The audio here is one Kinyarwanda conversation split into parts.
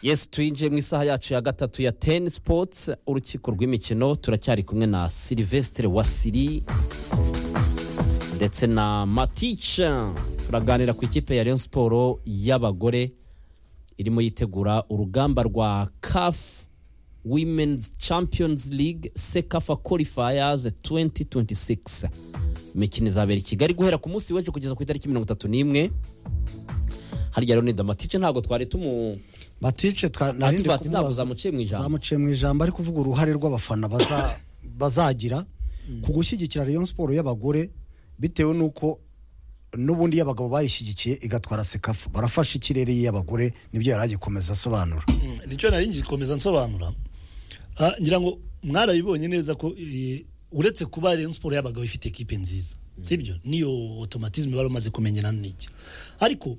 yesi twinjiye mu isaha yacu ya gatatu ya teni sipotsi urukiko rw'imikino turacyari kumwe na silivesitire wasiri ndetse na matica turaganira ku ikipe ya leon siporo y'abagore irimo yitegura urugamba rwa kafu wimenizi champions League sekafa korifayazi 2026 imikino izabera i kigali guhera ku munsi w'ejo kugeza ku itariki mirongo itatu n'imwe harya rero ni damatice ntabwo twari tumu batice twa- nari ndi adivati ntabwo kumubaza- zamuciye mu ijambo zamuciye mu ijambo ari kuvuga uruhare rw'abafana baza- bazagira ku gushyigikira Rayon siporo y'abagore bitewe n'uko n'ubundi iy'abagabo bayishyigikiye igatwara sekafu barafashe ikirere y'abagore nibyo yari agikomeza asobanura nicyo nari ngikomeza nsobanura Ah, ngira ngo mwarabibonye neza ko eh, uretse kuba Rayon Sport y'abagabo ifite ekipe nziza sibyo niyo automatisme bari bamaze kumenyana n'iki ariko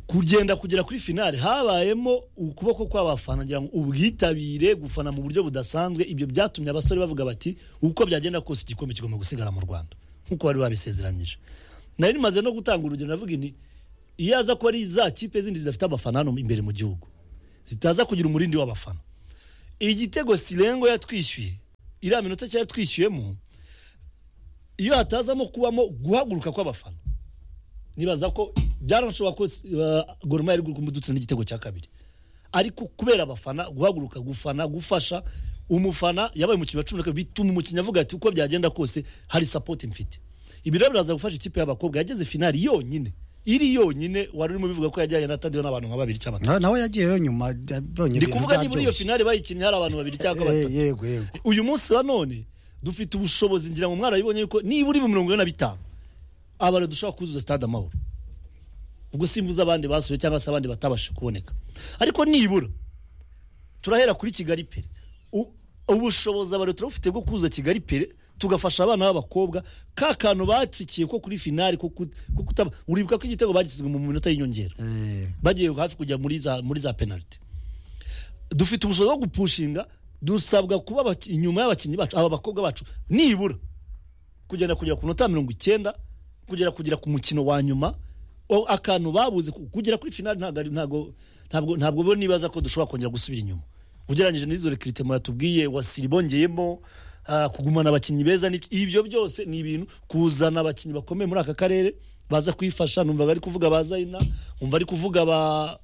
kugenda kugera kuri finale habayemo ukuboko kw'abafana ngira ngo ubwitabire gufana mu buryo budasanzwe ibyo byatumye abasore bavuga bati uko byagenda kose igikombe kigomba gusigara mu Rwanda nk'uko bari babisezeranyije nari nimaze no gutanga urugero navuga ni iyo aza kuba ari za kipe zindi zidafite abafana hano imbere mu gihugu zitaza kugira umurindi w'abafana igitego sirengo yatwishyuye iriya minota cyari yatwishyuyemo iyo hatazamo kubamo guhaguruka kw'abafana nibaza ko byaranashoboka ko uh, Gor Mahia yari gukuramo udutsinda n'igitego cya kabiri ariko kubera abafana guhaguruka gufana gufasha umufana yabaye umukinnyi wa cumi na kabiri bituma umukinnyi avuga ati uko byagenda kose hari sapoti mfite ibi rero biraza gufasha ikipe y'abakobwa yageze finali yonyine iri yonyine wari urimo bivuga ko yajyanye na tadiyo n'abantu nka babiri cyangwa batatu Na- nawe yagiyeyo nyuma yabonye ndi ibintu kuvuga niba uri iyo byaryoshye. finale bayikinnye hari abantu babiri cyangwa Eh, batatu yego yego uyu munsi wa none dufite ubushobozi ngira ngo mwarabibonye yuko niba uri mu mirongo ine na bitanu abari dushobora kuzuza stade amahoro ubwo simvuze abandi basuye cyangwa se abandi batabashije kuboneka ariko nibura turahera kuri kigali pere U- ubushobozi abari turabufite bwo kuzuza kigali pere tugafasha abana b'abakobwa ka kantu batsikiye ko kuri finale ko kut- ko kutaba uribuka ko igitego bagisizwe mu minota y'inyongera Eh, bagiye hafi kujya muri za muri za penaliti dufite ubushobozi bwo gupushinga dusabwa kuba abaki- inyuma y'abakinnyi bacu aba bakobwa bacu nibura kugenda kugera ku nota mirongo icyenda kugera kugera ku mukino wa nyuma o- akantu babuze ku- kugera kuri finali ntabwo ari- ntabwo ntabwo ntabwo bo nibaza ko dushobora kongera gusubira inyuma ugereranyije n'izo rekirite muratubwiye wasiri bongeyemo ah, kugumana abakinnyi beza ni- ibyo byose ni ibintu kuzana abakinnyi bakomeye muri aka karere baza kwifasha numva ari kuvuga ba zayina numva ari kuvuga ba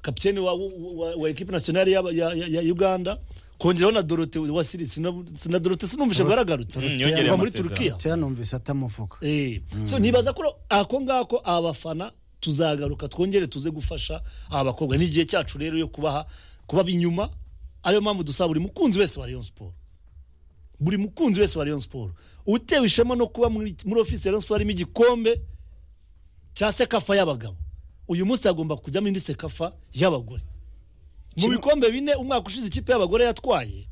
kapitene wa, wa, wa, wa ekipe nasiyonari ya, ya, ya, ya uganda kongeraho na dorote wa siri sina, sina dorote sinumvise ngo yaragarutse Mm, yongereye Kuva muri amasezerano. turukiya tera numvise atamuvuga Eh, so nibaza ko ako ngako abafana tuzagaruka twongere tuze gufasha aba bakobwa n'igihe cyacu rero yo kubaha kubaba inyuma ariyo mpamvu dusaba buri mukunzi wese wa Rayon Sport buri mukunzi wese wa Rayon Sport utewe ishema no kuba muri, muri office ya Rayon Sport harimo igikombe cya sekafa y'abagabo uyu munsi hagomba kujyamo indi sekafa y'abagore mu bikombe bine umwaka ushize ikipe y'abagore yatwaye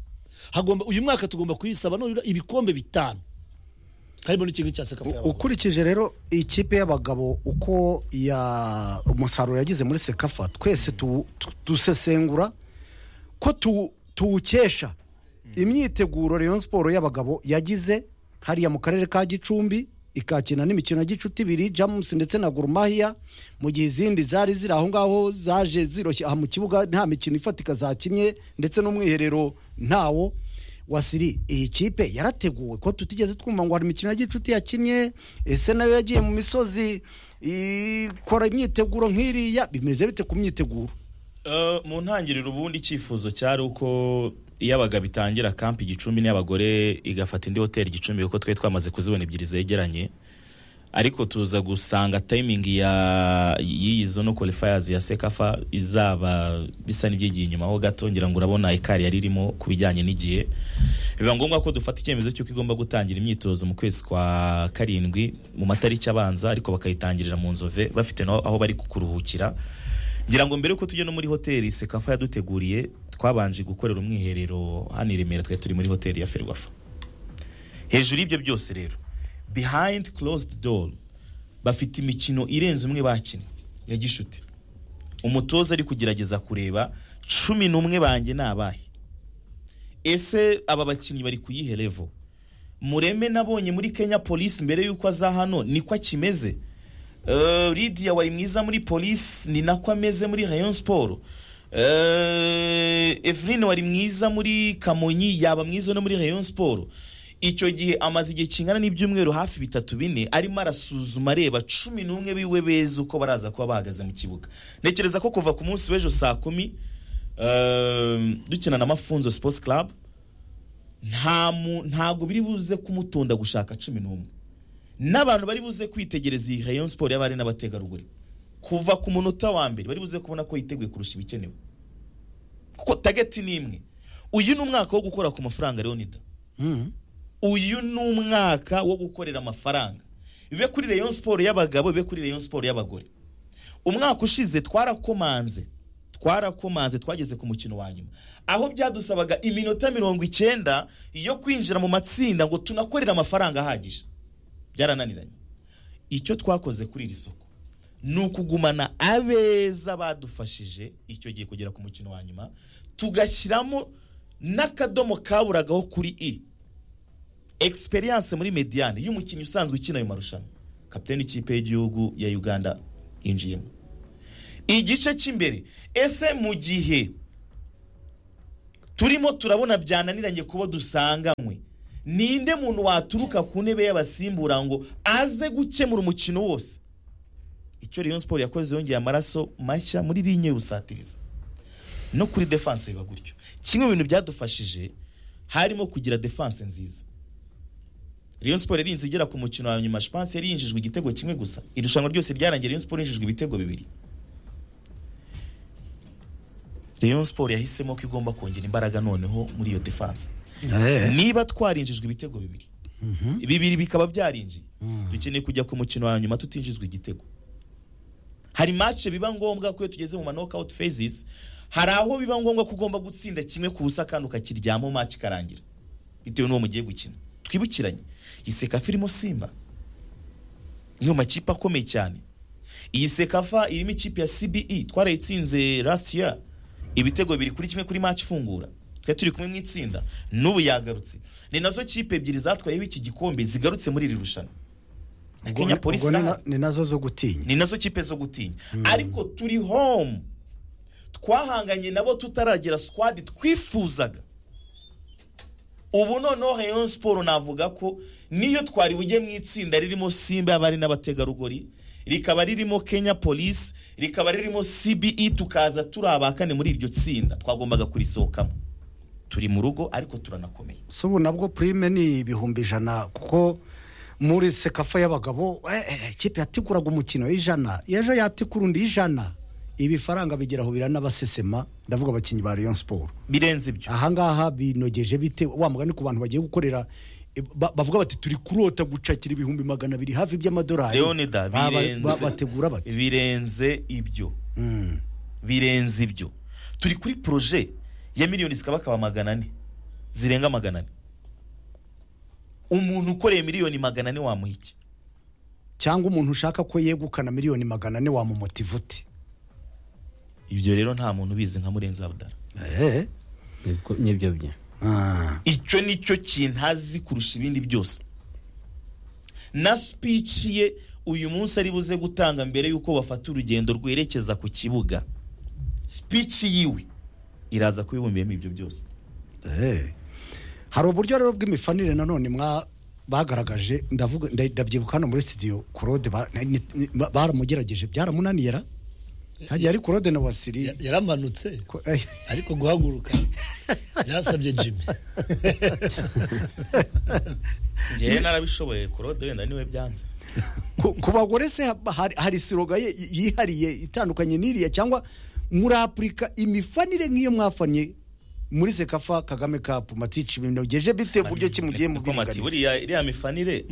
hagomba uyu mwaka tugomba kuyisaba nibura ibikombe bitanu harimo n'ikigo cya sekafa y'abagore ukurikije rero ikipe y'abagabo uko ya umusaruro yagize muri sekafa twese tu- tu- dusesengura ko tu- tuwukesha imyiteguro Rayon siporo y'abagabo yagize hariya mu karere ka gicumbi ikakina n'imikino ya gicuti ibiri jamusi ndetse na gurumahiya mu gihe izindi zari ziri aho ngaho zaje ziroshye aha mu kibuga nta mikino ifatika zakinnye ndetse n'umwiherero ntawo wasiri iyi kipe yarateguwe ko tutigeze twumva ngo hari imikino ya gicuti yakinnye ese nayo yagiye mu misozi ikora imyiteguro nk'iriya bimeze bite ku myiteguro Eh, mu ntangiriro ubundi icyifuzo cyari uko iyo abagabo itangira kampi igicumbi n'iy'abagore igafata indi hoteli igicumbi kuko twari twamaze kuzibona ebyiri zegeranye ariko tuza gusanga tayimingi ya y'iyi zono qualifiers ya sekafa izaba bisa n'ibyigiye inyuma ho gato ngira ngo urabona ikari yari irimo ku bijyanye n'igihe biba ngombwa ko dufata icyemezo cy'uko igomba gutangira imyitozo mu kwezi kwa karindwi mu matariki abanza ariko bakayitangirira mu nzove bafite naho aho bari kuruhukira ngira ngo mbere yuko tujya no muri hoteli sekafa yaduteguriye twabanje gukorera umwiherero hano i remera twari turi muri hoteli ya ferwafa hejuru y'ibyo byose rero behind closed door bafite imikino irenze umwe bakina ya gishuti umutoza ari kugerageza kureba cumi n'umwe banjye ni abahe ese aba bakinnyi bari kuyihe levo mureme nabonye muri kenya polisi mbere y'uko aza hano niko akimeze Eh, Lydia wari mwiza muri polisi ni nako ameze muri rayon siporo Eh, Eveline wari mwiza muri kamonyi yaba mwiza no muri rayon siporo icyo gihe amaze igihe kingana n'ibyumweru hafi bitatu bine arimo arasuzuma areba cumi n'umwe biwe beza uko baraza kuba bahagaze mu kibuga ntekereza ko kuva ku munsi w'ejo saa kumi eh, dukina na mafunzo sports club nta mu- ntabwo biri buze kumutunda gushaka cumi n'umwe n'abantu bari buze kwitegereza iyi rayon siporo y'abari n'abategarugori kuva ku munota wa mbere bari buze kubona ko yiteguye kurusha ibikenewe kuko tageti ni imwe uyu ni umwaka wo gukora ku mafaranga leonida Mm. uyu ni umwaka wo gukorera amafaranga bibe kuri rayon siporo y'abagabo bibe kuri rayon siporo y'abagore umwaka ushize twarakomanze twarakomanze twageze ku mukino wa nyuma aho byadusabaga iminota mirongo icyenda yo kwinjira mu matsinda ngo tunakorere amafaranga ahagije byarananiranye icyo twakoze kuri iri soko ni ukugumana abeza badufashije icyo gihe kugera ku mukino wa nyuma tugashyiramo n'akadomo kaburagaho kuri i experience muri mediane y'umukinnyi usanzwe ukina ayo marushanwa kapiteni ikipe y'igihugu ya uganda yinjiyemo igice cy'imbere ese mu gihe turimo turabona byananiranye kuba dusanganywe ninde muntu waturuka ku ntebe y'abasimbura ngo aze gukemura umukino wose icyo Rayon Sport yakoze yongeye amaraso mashya muri linye rusatiriza no kuri defense biba gutyo kimwe mu bintu byadufashije harimo kugira defense nziza Rayon Sport yarinze igera ku mukino wa nyuma Spanse yari yinjijwe igitego kimwe gusa irushanwa ryose ryarangiye Rayon Sport yinjijwe ibitego bibiri Rayon Sport yahisemo ko igomba kongera imbaraga noneho muri iyo defense Eh. niba twarinjijwe ibitego bibiri bibiri bikaba byarinjiye dukeneye kujya ku mukino wa nyuma tutinjizwa igitego hari match biba ngombwa ko iyo tugeze mu ma knockout phases hari aho biba ngombwa ko ugomba gutsinda kimwe ku busa kandi ukakiryamo match ikarangira bitewe n'uwo mugiye gukina twibukiranye iyi sekafa irimo simba niyo makipe akomeye cyane iyi sekafa irimo ikipe ya cbe twarayitsinze last year ibitego bibiri kuri kimwe kuri match ifungura twari turi kumwe mu itsinda n'ubu yagarutse ni nazo kipe ebyiri zatwayeho iki gikombe zigarutse muri iri rushanwa na Ubwo kenya ni- polisi ubwo ni na- ni nazo zo gutinya ni nazo kipe zo gutinya ariko turi home twahanganye nabo tutaragira squad twifuzaga ubu noneho rayon siporo navuga ko niyo twari bujye mu itsinda ririmo simba y'abari n'abategarugori rikaba ririmo kenya polisi rikaba ririmo cbe tukaza turi abakane muri iryo tsinda twagombaga kurisohokamo turi mu rugo ariko turanakomeye si ubu nabwo purime ni ibihumbi ijana kuko muri sekafa y'abagabo eh, eh, ikipe yateguraga umukino w'ijana ejo yategura undi ijana ibi faranga bigeraho biranabasesema ndavuga abakinnyi ba rayon siporo birenze ibyo ahangaha binogeje bite wa mugani ku bantu bagiye gukorera eh, ba- bavuga bati turi kurota gucakira ibihumbi magana abiri hafi by'amadolari leonida Ba- ba- birenze ba- bategura bati birenze ibyo Mm. birenze ibyo turi kuri poroje ya miliyoni zikabakaba magana ane zirenga magana ane umuntu ukoreye miliyoni magana ane wamuha iki cyangwa umuntu ushaka ko yegukana miliyoni magana ane wamumotiva ute ibyo rero nta muntu ubizi nka murenzi abudara Eh, Nibwo- nibyo bye ah. icyo ni cyo kintu azi kurusha ibindi byose na speech ye uyu munsi ari buze gutanga mbere y'uko bafata urugendo rwerekeza ku kibuga speech yiwe iraza kubibumbiyemo ibyo byose Eh. hari uburyo rero bw'imifanire nanone mwa bagaragaje ndavuga nda- ndabyibuka hano muri studio claude ba- ni- ni- ba- baramugerageje byaramunaniye ra hagiye ari claude na wasiri Ya- yaramanutse Ko- eh, ariko guhaguruka byasabye jimmy ngewe narabishoboye korode wenda niwe byanze ku ku bagore se ha- hari- hari siroga ye- yihariye itandukanye n'iriya cyangwa muri afurika imifanire nk'iyo mwafanye muri sekafa kagame kapu matici binogeje bite buryo ki mugiye mu Niko mati, bwiringanire buriya iriya mifanire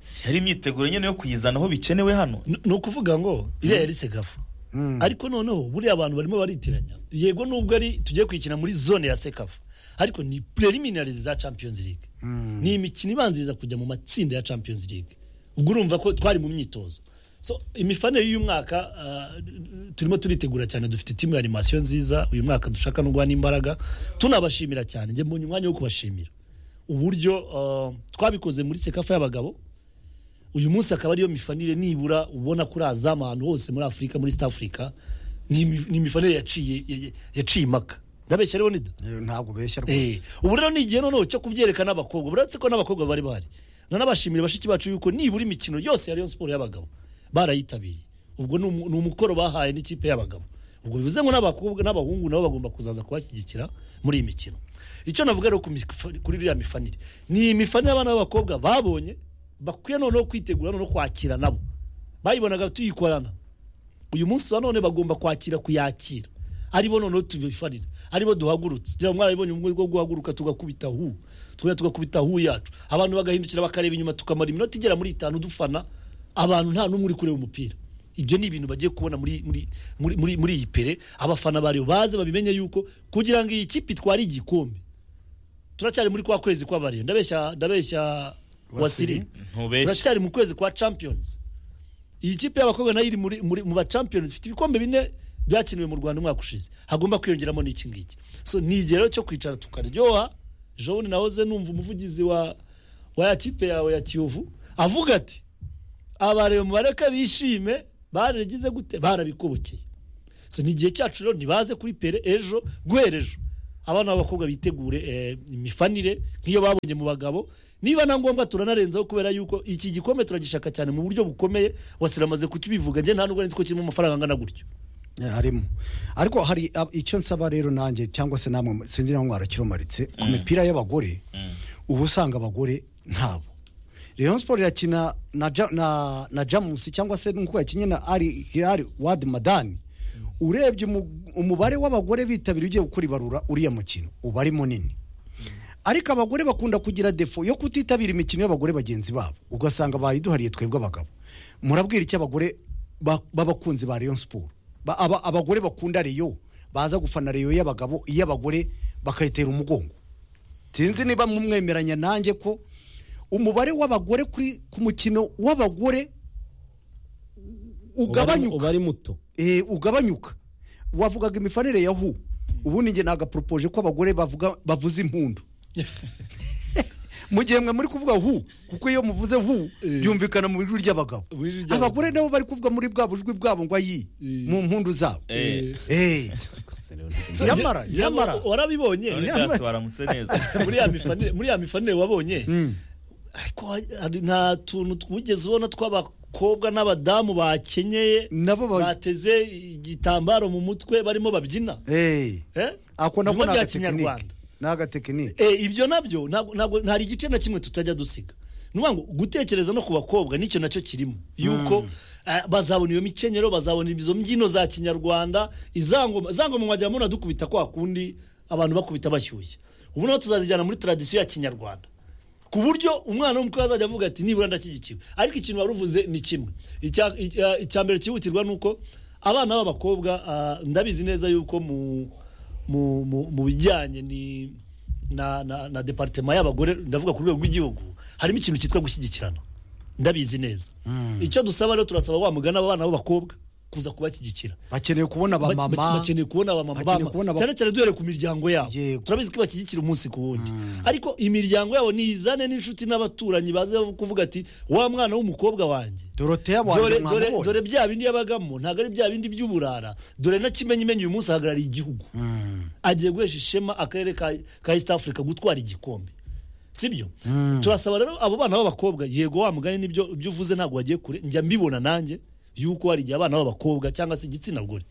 si hari imyiteguro nyine yo kuyizana aho bikenewe hano Ni- ni ukuvuga ngo iriya yari segafu Mm. ariko noneho buriya abantu barimo baritiranya yego nubwo ari tugiye kuyikina muri zone ya sekafu ariko ni preliminary za champions league ni imikino ibanziriza kujya mu matsinda ya champions league ubwo urumva ko twari mu myitozo so imifanire y'uyu mwaka ah, turimo turitegura cyane dufite timu ya animasiyo nziza uyu mwaka dushaka no guha n'imbaraga tunabashimira cyane njye mbonye umwanya wo kubashimira uburyo ah, twabikoze muri sekafu y'abagabo uyu munsi akaba ariyo mifanire nibura ubona kuri azamu ahantu hose muri afurika muri east africa ni imi- ni imifanire yaciye ya- ya- yaciye impaka ndabeshya rero nida Eh, ntabwo beshya Eh, rwose ubu rero ni igihe noneho cyo kubyerekana n'abakobwa uretse ko n'abakobwa bari bahari nanabashimira bashiki bacu yuko nibura imikino yose ya Rayon Sport y'abagabo barayitabiriye ubwo ni umu- ni umukoro bahaye n'ikipe y'abagabo ubwo bivuze ngo n'abakobwa n'abahungu nabo bagomba kuzaza kubashyigikira muri iyi mikino icyo navuga rero ku mifa- kuri iriya mifanire ni imifanire abana b'abakobwa babonye bakwiye noneho kwitegura noneho kwakira nabo bayibonaga tuyikorana uyu munsi wa none bagomba kwakira kuyakira aribo noneho tubifarira aribo duhagurutse ngira ngo mwarabibonye ubwo bwo guhaguruka tugakubita hu tugahita tugakubita hu yacu abantu bagahindukira bakareba inyuma tukamara iminota igera muri itanu dufana abantu nta n'umwe uri kureba umupira ibyo ni ibintu bagiye kubona muri muri muri muri, muri iyi pere abafana bariyo baze babimenye yuko kugira ngo iyi kipe itware igikombe turacyari muri kwa kwezi kw'abariyo ndabeshya ndabeshya wasiri ntubeshye turacyari mu kwezi kwa champions iyi kipe y'abakobwa nayo iri muri, muri, mu ba champions ifite ibikombe bine byakiniwe mu rwanda umwaka ushize hagomba kwiyongeramo n'iki ngiki so ni igihe rero cyo kwicara tukaryoha jone nahoze numva umuvugizi wa wa ya kipe yawe ya kiyovu avuga ati abareba mubareka bishime baragize gute barabikobokeye so ni igihe cyacu rero ntibaze kuri pere ejo guhera ejo abana b'abakobwa bitegure eh, imifanire nk'iyo babonye mu bagabo niba na ngombwa turanarenzaho kubera yuko iki gikombe turagishaka cyane mu buryo bukomeye wasiramaze kukibivuga njye nta nubwo nzi ko kirimo amafaranga angana gutyo Eh, harimo ariko hari ah, icyo nsaba rero nanjye cyangwa se namwe sinzi niba mwarakirumaritse ku mipira y'abagore uba usanga abagore ntabo Rayon Sport irakina na Ja- na na Jamus cyangwa se nk'uko yakinnye na Ali Hilal Wad Madani urebye umu- umubare w'abagore bitabira ugiye gukora ibarura uriya mukino uba ari munini ariko abagore bakunda kugira defo yo kutitabira imikino y'abagore bagenzi babo ugasanga bayiduhariye twebwe abagabo murabwira icyo abagore ba- b'abakunzi ba Rayon Sport Ba- aba- abagore bakunda Rayon baza gufana Rayon y'abagabo iy'abagore bakayitera umugongo sinzi niba mumwemeranya nanjye ko umubare w'abagore kuri ku mukino w'abagore uba ari- ugabanyuka uba ari muto eh, ugabanyuka wavugaga imifanire ya hu ubundi njye nagaporopoje ko abagore bavuga bavuza impundu mu gihe mwe muri kuvuga hu kuko iyo muvuze hu byumvikana mu ijwi ry'abagabo Mu ijwi ry'abagabo. abagore nabo bari kuvuga muri bwa bujwi bwabo ngo ayi mu mpundu zabo Eh. Eh. nyamara Ngira ngo nyamara warabibonye none dasi waramutse neza muri ya mifanire muri ya mifanire wabonye ariko hari nta tuntu twigeze ubona tw'abakobwa n'abadamu bakenyeye nabo ba- bateze igitambaro mu mutwe barimo babyina Eh. Eh? ako nako Birimo ni bya agatekinike kinyarwanda. ni agatekinike Eh, ibyo nabyo ntabwo ntabwo- nta igice na kimwe tutajya dusiga ni ukuvuga ngo gutekereza no ku bakobwa nicyo nacyo kirimo yuko eh, bazabona iyo mikenyero bazabona izo mbyino za kinyarwanda izangoma izangoma mwajya mubona dukubita kwa kundi abantu bakubita bashyushye ubu naho tuzazijyana muri tradisiyo ya kinyarwanda ku buryo umwana w'umukwe azajya avuga ati nibura ndashyigikiwe ariko ikintu wari uvuze ni kimwe Icya- icya- icya mbere cyihutirwa ni uko abana b'abakobwa ah, ndabizi neza yuko mu mu- mu- mu bijyanye ni na na na departema y'abagore ndavuga ku rwego rw'igihugu harimo ikintu cyitwa gushyigikirana ndabizi neza icyo dusaba rero turasaba wa mugana abana b'abakobwa kuza kubashyigikira bakeneye kubona Ba- ba- abamama bakeneye kubona abamama bakeneye bama- kubona aba- cyane cyane duhere ku miryango yabo Yego. turabizi ko ibashyigikira umunsi ku wundi ariko imiryango yabo niyizane n'inshuti n'abaturanyi baze kuvuga ati wa mwana w'umukobwa wanjye doroteya dore wanjye dore mwamubonye dore bya bindi yabagamo ntabwo ari bya bindi by'uburara dore na kimenyimenyi uyu munsi ahagarariye igihugu agiye guhesha ishema akarere ka, ka east africa gutwara igikombe sibyo turasaba rero abo bana b'abakobwa yego wa mugani nibyo ibyo uvuze ntabwo wagiye kure njya mbibona nanjye yuko hari igihe abana b'abakobwa cyangwa se igitsina gore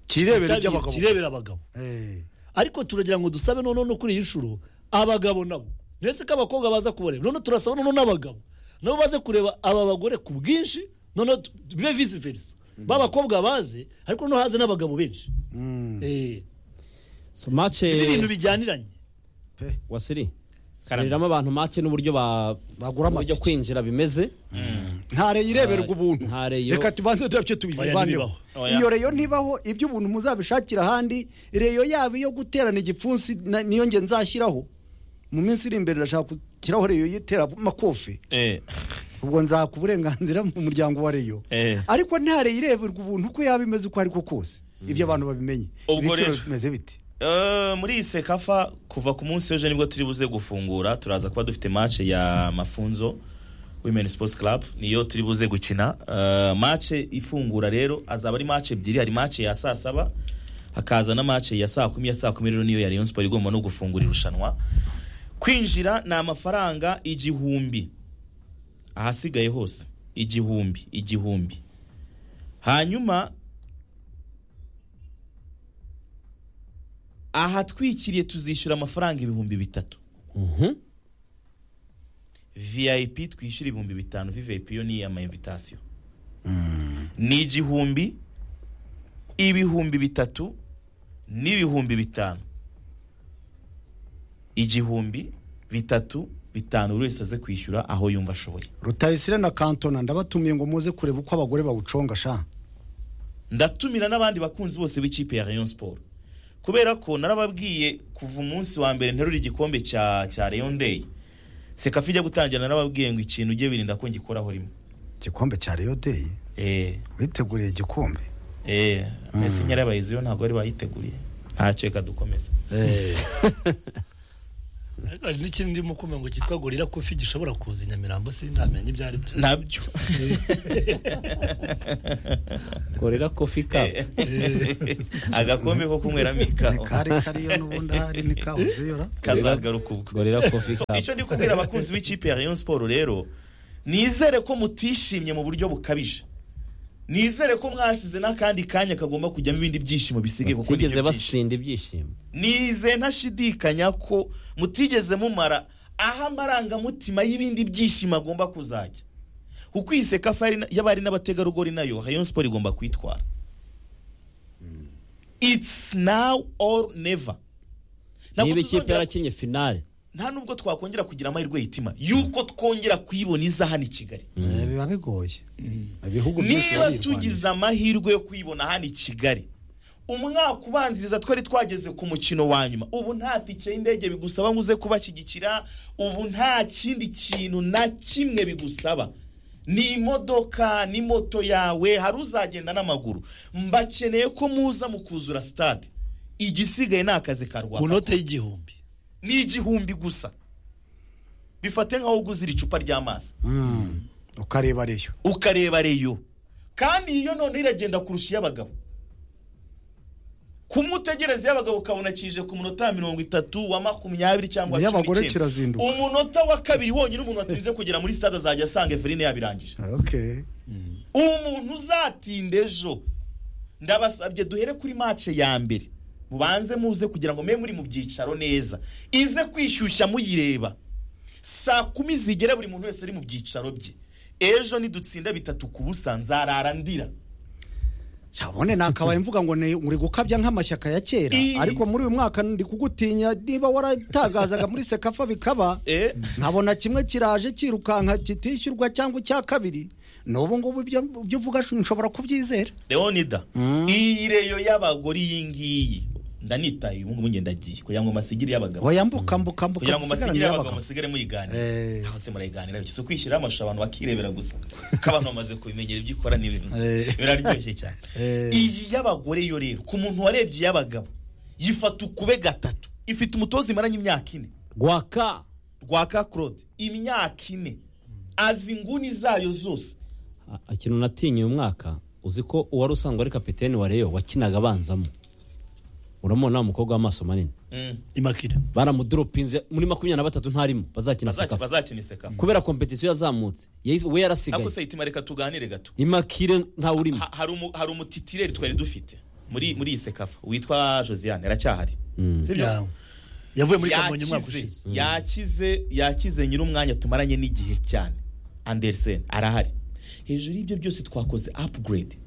kirebera iby'abagabo kirebera abagabo Eh. ariko turagira ngo dusabe noneho no kuri iyi nshuro abagabo nabo ndetse ko abakobwa baza kubareba noneho turasaba noneho n'abagabo nabo baze kureba aba bagore ku bwinshi noneho tu- bibe visi verisa b'abakobwa baze ariko noneho haze n'abagabo benshi Eh, so match ibi bintu bijyaniranye pe wasiri Karame. subiriramo abantu match n'uburyo ba Bagura uburyo amatike. kwinjira bimeze ntare yireberwa Ntare- ubuntu ntareyo- reka tubanze turabyo tubivanyeho ntibibaho. Oya. iyo reyo ntibaho iby'ubuntu muzabishakira ahandi reyo yaba iyo guterana igipfunsi na- niyo nge nzashyiraho mu minsi iri imbere ndashaka gushyiraho reyo yitera makofe Eh, ubwo nzaka uburenganzira mu muryango wa reyo Eh. ariko ntare yireberwa ubuntu uko yaba imeze uko ari ko kose ibyo abantu babimenye Ubwo ibiciro rero- bimeze bite eh, muri iyi sekafa kuva ku munsi w'ejo nibwo turi buze gufungura turaza kuba dufite match ya mafunzo women sports club niyo turi buze gukina uh, mace ifungura rero azaba ari mace ebyiri hari mace ya saa saba hakaza na mace ya saa kumi ya saa kumi rero niyo ya rayon sport igomba no gufungura irushanwa kwinjira ni amafaranga igihumbi ahasigaye hose igihumbi igihumbi hanyuma ahatwikiriye tuzishyura amafaranga ibihumbi bitatu Mhm. vip twishyura ibihumbi bitanu vip yo ni amayimvitasiyo ni igihumbi ibihumbi bitatu n'ibihumbi bitanu igihumbi bitatu bitanu buri wese aze kwishyura aho yumva ashoboye rutayisire na kantona ndabatumiye ngo muze kureba uko abagore bawuconga sha ndatumira n'abandi bakunzi bose b'ikipe ya rayon siporo kubera ko narababwiye kuva umunsi wa mbere nterura igikombe cya cya rayon day sekafi ijya gutangira narababwiye ngo ikintu ujye wirinda ko ngikoraho rimwe igikombe cya reyo deyi eh witeguriye igikombe eh mbese nyirabahizi yo ntabwo bari bayiteguriye ntacyo reka dukomeze hari n'ikindi ndimo kumva ngo cyitwa gorira kofi gishobora kuza i nyamirambo si ntamenya ibyo ari byo nabyo gorera kofi kapu agakombe ko kunyweramo ni ikawa kari kariyo n'ubundi ahari ni kawuziyora kazagaruka ubwo gorera kofi So, kapu icyo ndi kubwira abakunzi b'ikipe ya rayon siporo rero nizere ko mutishimye mu buryo bukabije nizere ko mwasize n'akandi kanya kagomba kujyamo ibindi byishimo bisigaye kuko ni batigeze byo byinshi basinda ibyishimo nize ntashidikanya ko mutigeze mumara aho amarangamutima y'ibindi byishimo agomba kuzajya kuko iyi sekafa yari- y'abari n'abategarugori nayo rayon siporo igomba kwitwara it's now or never Ntabwo niba ikipe tuzongera- yarakinye finale nta nubwo twakongera kugira amahirwe yitima yuko twongera kuyibona iza hano i kigali Eh, biba bigoye ibihugu byose niba biba tugize birwanya. amahirwe yo kuyibona hano i kigali umwaka ubanziriza twari twageze ku mukino wa nyuma ubu nta tike y'indege bigusaba ngo uze kubashyigikira ubu nta kindi kintu na kimwe bigusaba ni imodoka ni moto yawe hari uzagenda n'amaguru mbakeneye ko muza mukuzura sitade igisigaye ni akazi ka ku rwanda note y'igihumbi ni igihumbi gusa bifate nk'aho uguzira icupa ry'amazi Mm, ukareba reyo ukareba reyo kandi iyo noneho iragenda kurusha iy'abagabo kumutegereza iy'abagabo ukabona kije ku munota wa mirongo itatu wa makumyabiri cyangwa cumi Iy'abagore n'icyenda. kirazinduka. umunota wa kabiri wonyine umuntu watinze kugera muri sitade azajya asanga everine yabirangije okay umuntu uzatinda ejo ndabasabye duhere kuri mace ya mbere mubanze muze kugira ngo mbe muri mu byicaro neza ize kwishyushya muyireba saa kumi zigera buri muntu wese ari mu byicaro bye ejo nidutsinda bitatu ku busa nzarara ndira cyabone nakabaye mvuga ngo ni- muri gukabya nk'amashyaka ya kera Ii. ariko muri uyu mwaka ndi kugutinya niba waratagazaga muri sekafa bikaba Eh. nkabona kimwe kiraje kirukanka kitishyurwa cyangwa icya kabiri n'ubu ngubu ibyo ibyo uvuga nshobora kubyizera leonida iyi reyo y'abagore iyi ngiyi ndanitaye ubu ngubu ngenda agiye kugira ngo masigire y'abagabo bayambuka mbuka mbuka kugira ngo dusigarane masigire abagabo n'abagabo. musigare muyiganira Eh. aho se murayiganira bityo si ukwishyiraho amashusho abantu bakirebera gusa ko abantu bamaze kubimenyera ibyo ikora n'ibintu Eh. biraryoshye cyane Eh. iyi y'abagore yo rero ku muntu warebye iy'abagabo yifata ukube gatatu ifite umutoza imaranye imyaka ine rwaka rwaka claude imyaka ine azi inguni zayo zose A- ikintu natinye uyu mwaka uzi ko uwari usanzwe ari kapiteni wa reyo wakinaga abanzamo uramubona wa mukobwa w'amaso manini Mm. imakire baramudoropinze muri makumyabiri na batatu ntarimo bazakina Bazaki- sakafu bazakina iseka kubera kompetisiyo yazamutse yahise- we yarasigaye ariko se itima reka tuganire gato imakire ntawe urimo Ha- hari umu- hari umutitireri twari dufite muri muri iyi sekafa witwa josiane aracyahari Mm. sibyo Ya- yavuye muri kamonyi umwaka ushize yakize yakize yakize nyir'umwanya tumaranye n'igihe cyane andersen arahari hejuru y'ibyo byose twakoze upgrade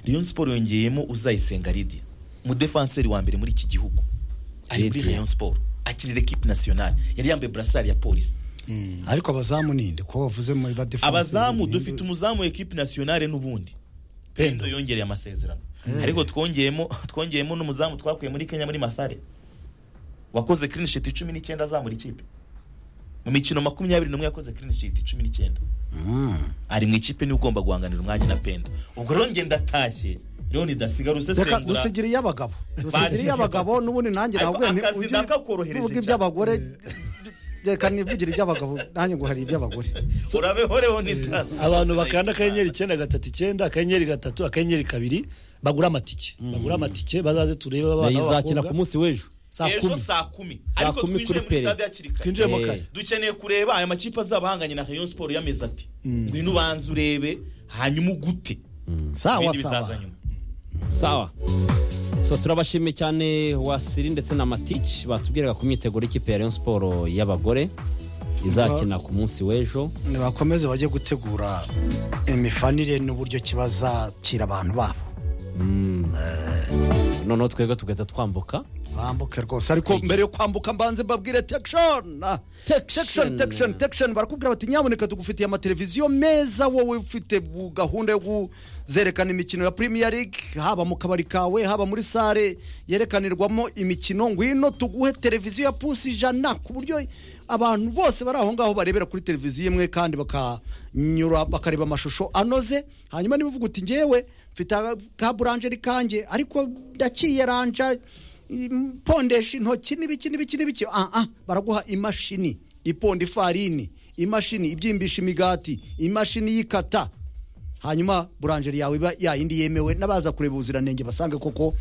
rayon siporo yongeyemo uzayisenga lidia umudefanseri wa mbere muri iki gihugu ari muri Lydia. rayon siporo akirira ekipe nasiyonari yari yambaye burasari ya polisi ariko abazamu ninde ko bavuze muri badefa abazamu dufite umuzamu wa ekipe nasiyonari n'ubundi pendo Pendo yongereye amasezerano ariko twongeyemo twongeyemo n'umuzamu twakuye muri kenya muri masare wakoze clean sheet cumi n'icyenda azamura ikipe mu mikino makumyabiri n'umwe yakoze clean sheet cumi n'icyenda ari mu ikipe niwe ugomba guhanganira umwanya na pendo ubwo rero njye ndatashye rero nidasigara reka usesengura dusigire iy'abagabo dusigire iy'abagabo n'ubundi nanjye Ariko nti- akazi ujye- ndakakorohereje uvuga cyane. iby'abagore reka nivugire iby'abagabo nanjye ngo hari iby'abagore urabeho rero n'itazi abantu bakanda akanyenyeri icyenda gatatu icyenda akanyenyeri gatatu akanyenyeri kabiri bagura amatike bagura amatike bazaze turebe abana izakina ku b'abakobwa munsi w'ejo saa ejo kumi saa kumi Saa ariko kumi twinjiye kuri muri Pele. stade hakiri kare twinjiyemo Eh. kare dukeneye kureba aya makipe azaba ahanganye na rayon siporo yameze ati ngwino ubanza urebe hanyuma ugute sawa ibindi bizaza sawa nyuma sawa so turabashimiye cyane wasiri ndetse na matici batubwiraga ku myiteguro y'ikipe ya Rayon Sport y'abagore izakina ku munsi w'ejo nibakomeze bajye gutegura imifanire n'uburyo kibazakira abantu babo noneho twebwe tugahita twambuka bambuke rwose ariko mbere yo kwambuka mbanze mbabwire tekishoni tekishoni tekishoni tekishoni barakubwira bati nyaboneka tugufitiye amateleviziyo meza wowe ufite bu- gahunda yo kuzerekana imikino ya premier league haba mu kabari kawe haba muri sare yerekanirwamo imikino ngwino tuguhe televiziyo ya pusi ijana ku buryo abantu bose bari aho ngaho barebera kuri televiziyo imwe kandi bakanyura bakareba amashusho anoze hanyuma niba uvuga uti ngewe mfite aga- ka burangeri kanjye ariko ndaciye ranja pondesha intoki n'ibiki n'ibiki n'ibiki ah ah baraguha imashini iponda ifarini imashini ibyimbisha imigati imashini y'ikata hanyuma burangeri yawe iba yayindi yemewe n'abaza kureba ubuziranenge basange koko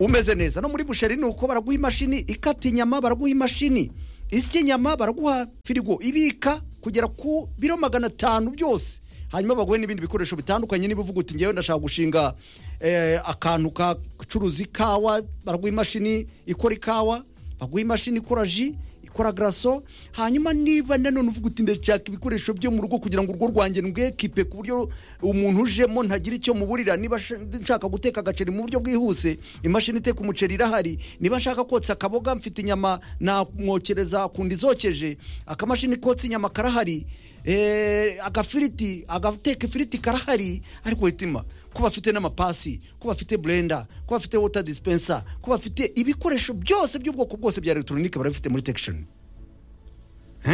umeze neza no muri busheri ni uko baraguha imashini ikata inyama baraguha imashini isya inyama baraguha firigo ibika kugera ku biro magana atanu byose hanyuma baguhe n'ibindi bikoresho bitandukanye niba uvuga uti ngewe ndashaka gushinga eh, akantu gacuruza ikawa baraguha imashini ikora ikawa baguha imashini ikora ji ikora garaso hanyuma niba nanone uvuga uti ndashaka ibikoresho byo mu rugo kugira ngo urugo rwanjye rwekipe ku buryo umuntu ujemo ntagira icyo muburira niba sh- nshaka guteka agaceri mu buryo bwihuse imashini iteka umuceri irahari niba nshaka kotsa akaboga mfite inyama namwokereza kundi zokeje akamashini kotsa inyama karahari eh, agafiriti agateka ifiriti karahari ariko hitima ko bafite n'amapasi ko bafite burenda ko bafite wota disipensa ko bafite ibikoresho byose by'ubwoko bwose bya elegitoronike barabifite muri tekishoni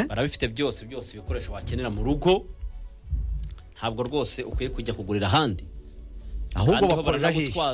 barabifite byose byose ibikoresho wakenera mu rugo ntabwo rwose ukwiye kujya kugurira ahandi ahubwo Kandi bo bakorera hehe baranagutwaza